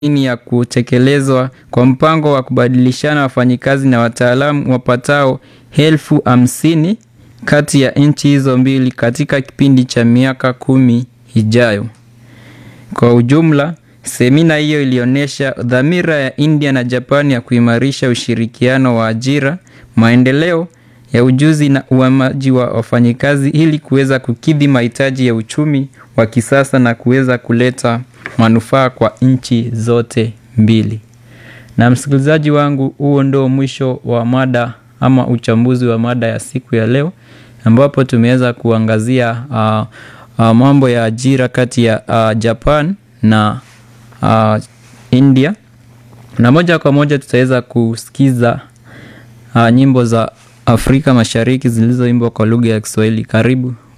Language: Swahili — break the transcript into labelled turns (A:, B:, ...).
A: ini ya kutekelezwa kwa mpango wa kubadilishana wafanyikazi na wataalamu wapatao elfu hamsini kati ya nchi hizo mbili katika kipindi cha miaka kumi ijayo. Kwa ujumla, semina hiyo ilionyesha dhamira ya India na Japan ya kuimarisha ushirikiano wa ajira, maendeleo ya ujuzi na uhamaji wa wafanyikazi ili kuweza kukidhi mahitaji ya uchumi wa kisasa na kuweza kuleta manufaa kwa nchi zote mbili. Na msikilizaji wangu, huo ndio mwisho wa mada ama uchambuzi wa mada ya siku ya leo ambapo tumeweza kuangazia uh, uh, mambo ya ajira kati ya uh, Japan na uh, India, na moja kwa moja tutaweza kusikiza uh, nyimbo za Afrika Mashariki zilizoimbwa kwa lugha ya Kiswahili. Karibu.